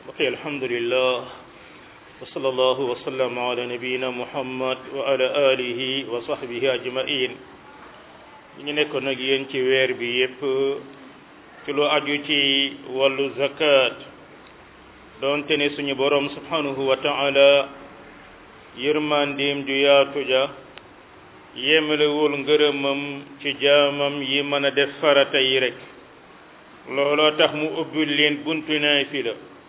ok alhamdulillah wa sallallahu wa sallam ala nabiyina muhammad wa ala alihi wa sahbihi ajmain ñu ngi nekkoon nag yéen ci weer bi yépp ci lu aju ci wàllu zakat doonte ne suñu borom subhanahu wa taala yërmandeem ju yaatu ja yemalewul ngërëmam ci jaamam yi mën a def farata yi rek looloo tax mu ubbil leen buntu naafila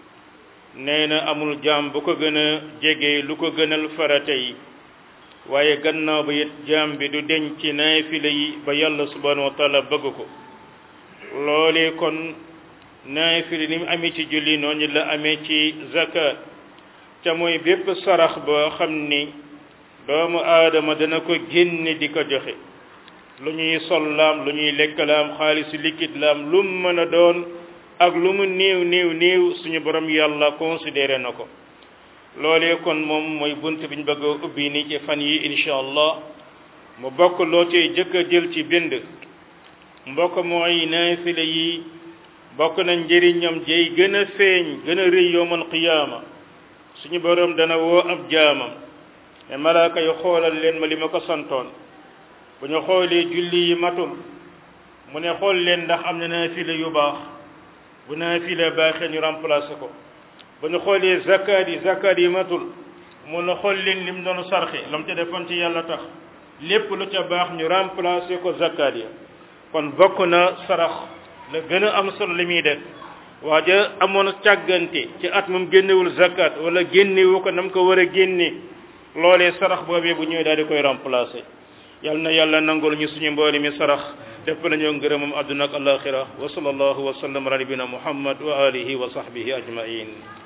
nee na amul jaam bu ko gën a jege lu ko gënal farata yi waaye gannaaw ba it jaam bi du deñ ci naafila yi ba yàlla subhanahu wa taala bëgg ko loolee kon naafila ni mu amee ci julli noonu la amee ci zakat te mooy bépp sarax boo xam ni doomu aadama dana ko génne di ko joxe lu ñuy sol laam lu ñuy lekk laam xaalisu liquide laam lu mu mën a doon ak lu mu néew néew néew suñu borom yàlla considéré na ko loolee kon moom mooy bunt bi ñu bëgg a ubbi ni ci fan yi incha allah mu bokk loo cay jëkk a jël ci bind mbokk mooy naafila yi bokk na njëriñam jay gën a feeñ gën a rëy yowmal qiyaama suñu borom dana woo ab jaamam mais malaaka yu xoolal leen ma li ma ko santoon bu ñu xoolee julli yi matul mu ne xool leen ndax am na naafila yu baax bu naafila baaxee ñu remplacé ko bu ñu xoolee zakat yi zakat yi matul mu ne xool leen lim doon sarxe lam ca defoon ci yàlla tax lépp lu ca baax ñu remplacé ko zakat ya kon bokk na sarax la gën a am solo li muy def waaja amoon càggante ci at moom génnewul zakat wala génnewu ko nam ko war a génne loolee sarax boobee bu ñëwee daal di koy remplacer yal na yàlla nangul ñu suñu mbooli mi sarax def nañoo ngërëmam àdduna ak alaxira wa sallallahu wa sallam ala nabina muhammad wa alihi wa sahbihi ajmain